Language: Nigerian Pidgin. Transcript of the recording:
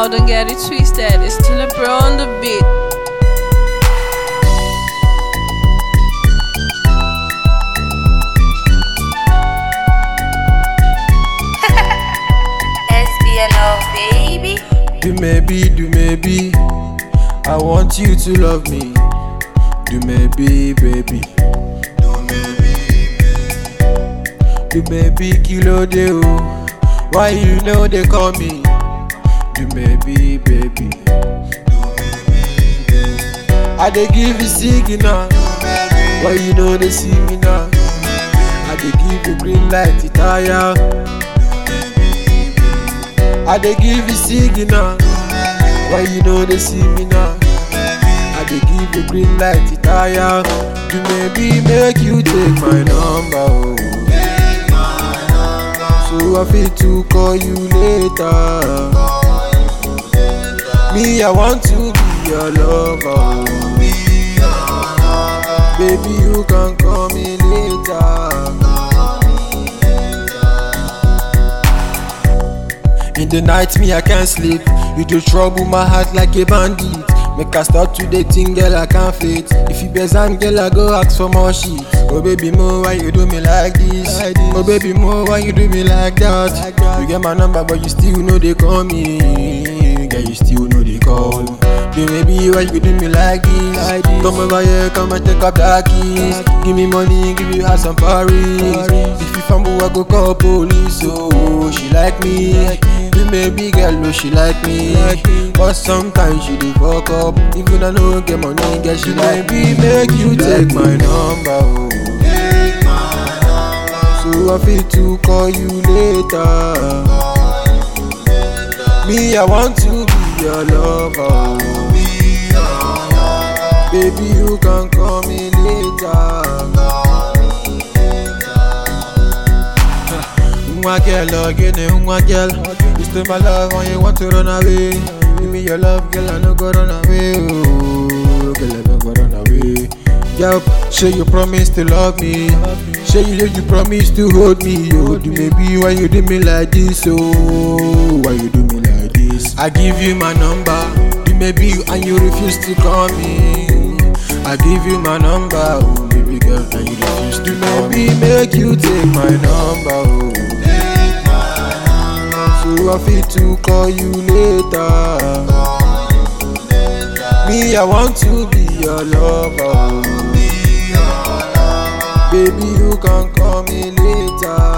don't get it twisted. It's still a bro on the beat. SBNO, baby. Do maybe, do maybe. I want you to love me. Do maybe, baby. Do maybe, kilo de o. Why you know they call me? Do maybe, baby. I dey give you signal. Why you know they see me now? I dey give you green light, it tire. I dey give you signal. Why you know they see me now? I dey give you green light, it tire. Do maybe make you take my number, oh. So I fit to call you later. Me, I want to be your lover, oh. Baby, you can call me later. In the night, me, I can't sleep. You do trouble my heart like a bandit. Make I start to dating, girl, I can't fit. If you besan, girl, I go ask for more shit. Oh, baby, mo, why you do me like this? Oh, baby, mo, why you do me like that? You get my number, but you still know they call me. Girl, you still know they call. Do maybe why you do me like this? Come over here, come and take up that keys. Give me money, give you house and Paris. If you fumble, I go call police. Oh, she like me. You may be girl, no, she like me. But sometimes she do fuck up. Even I no get money, girl, she like me. Make you take my number. Oh. So I feel to call you later. Me, I want to be your lover. Baby, you can call me later. Nwa girl, oh, give me one girl. You still my love when you want to run away. Give me your love, girl, I no go run away. Oh, girl, I no go run away. Yup, say you promise to love me. Say you you promise to hold me. Oh, do maybe why you do me like this? Oh, why you do me like this? I give you my number. You maybe and you refuse to call me. I give you my number, oh baby girl, and you refuse to maybe make you take my number, oh. So I feel to call you later. Me, I want to be your lover. oh. Baby, you can call me later.